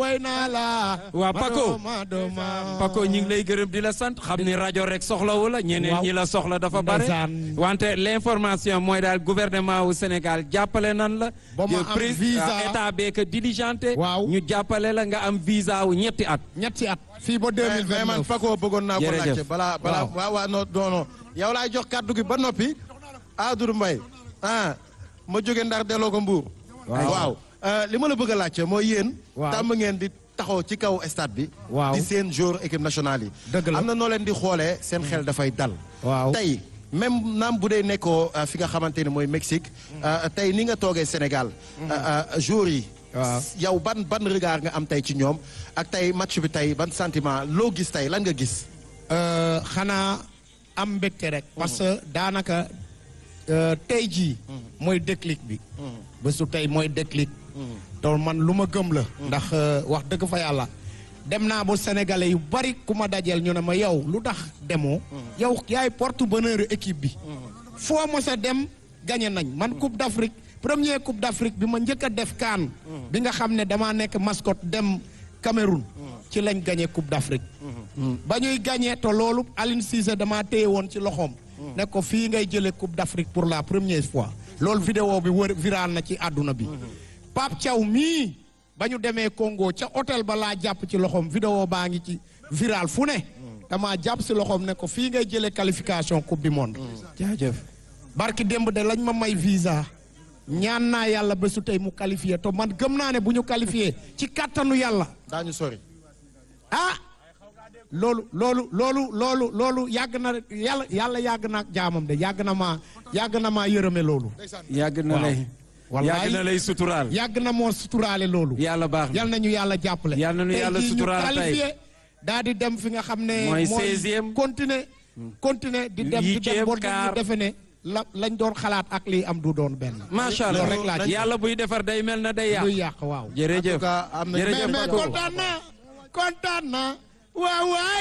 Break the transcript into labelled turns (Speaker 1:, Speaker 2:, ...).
Speaker 1: way naa la
Speaker 2: waa Paco
Speaker 1: ma dooma
Speaker 2: Paco ñu ngi lay gërëm di la sant xam ni rajo rek soxlawu la ñeneen
Speaker 1: Waaw.
Speaker 2: ñi la soxla dafa bare
Speaker 1: Ndeysaan.
Speaker 2: wante l'information mooy daal gouvernement wu Sénégal jàppale nan la
Speaker 1: Ba ma
Speaker 2: yow
Speaker 1: am
Speaker 2: pris-
Speaker 1: visa.
Speaker 2: état beeka diligenté
Speaker 1: Waaw.
Speaker 2: ñu jàppale la nga am visa wu ñetti at
Speaker 1: ñetti at fii ba
Speaker 3: mais mais man
Speaker 1: 2029
Speaker 3: Paco bëggoon naa ko
Speaker 2: Jërëjëf.
Speaker 3: laajte balaa balaa
Speaker 1: Waaw.
Speaker 3: waaw waaw non non non yow laay jox kàddu gi ba noppi Amadou Mbaye ah ma jóge Ndar delloo ko Mbour. waaw euh, li ma la bëgg a laajte mooy yéen.
Speaker 1: Waaw.
Speaker 3: tàmm ngeen di taxaw ci kaw stade bi.
Speaker 1: Waaw.
Speaker 3: di seen jour équipe nationale yi.
Speaker 1: Dëgg la.
Speaker 3: am na noo leen di xoolee seen xel dafay dal.
Speaker 1: Waaw.
Speaker 3: tey même naam bu dee nekkoo euh, fi nga xamante ne mooy Mexique. euh, tey ni nga toogee Sénégal. euh, euh, jour yi.
Speaker 1: Waaw.
Speaker 3: yow ban ban regard nga am tey ci ñoom ak tey match bi tey ban sentiment loo gis tey lan nga gis.
Speaker 1: Euh, xanaa am mbégte rek parce que daanaka euh, tey jii mooy déclic bi bésu tey mooy déclic te man lu ma gëm la ndax euh, wax dëgg fa yàlla dem naa ba sénégalais yu bari ku ma dajeel ñu ne ma yow lu tax demoo yow yaay porte bonheur équipe bi foo mos a dem gagné nañ man coupe d'Afrique premier coupe d'Afrique bi ma njëkk a def kaan bi nga xam ne damaa nekk mascotte dem Cameroun ci lañ gagné coupe d'Afrique ba ñuy gagné te loolu Aline Cissé damaa téye woon ci loxoom ne ko fii ngay jëlee coupe d'Afrique pour la première fois loolu vidéo bi wër viral na ci àdduna bi Pape Thiaw mii ba ñu demee Congo ca hôtel ba laa jàpp ci loxoom vidéo baa ngi ci viral fu ne damaa jàpp si loxoom ne ko fii ngay jëlee qualification coupe du monde
Speaker 2: jaajëf
Speaker 1: barki démb de lañ ma may visa ñaan naa yàlla bésu tey mu qualifié te man gëm naa ne bu ñu qualifié ci kàttanu yàlla
Speaker 3: daañu sori.
Speaker 1: ah loolu loolu loolu loolu loolu yàgg na yàlla yàlla yàgg na ak jaamam de yàgg na maa yàgg na maa yërëme loolu
Speaker 2: yàgg na
Speaker 1: Waaw.
Speaker 2: lay
Speaker 1: Wallaay.
Speaker 2: yàgg na lay suturaal
Speaker 1: yàgg na moo suturaale loolu
Speaker 2: yàlla baax na
Speaker 1: yal nañu yàlla jàppale
Speaker 2: Yal nañu
Speaker 1: Tey
Speaker 2: yàlla
Speaker 1: jii ñu
Speaker 2: suturaal tey.
Speaker 1: qualifié daa di dem fi nga xam ne
Speaker 2: Mooy 16e.
Speaker 1: continuer continuer di dem di dem
Speaker 2: Huitième,
Speaker 1: boo ñu
Speaker 2: quart.
Speaker 1: defe ne la lañ doon xalaat ak lii am du doon benn
Speaker 2: macha
Speaker 1: loolu
Speaker 2: allah
Speaker 1: rek laa ci
Speaker 2: yàlla buy defar day mel na day
Speaker 1: luy
Speaker 2: yàq
Speaker 1: yàq waaw
Speaker 2: jërëjëf
Speaker 3: En tout cas, am na-
Speaker 2: jërëjëf
Speaker 1: mais mais
Speaker 2: Paco.
Speaker 1: kontaan naa kontaan naa waaw waay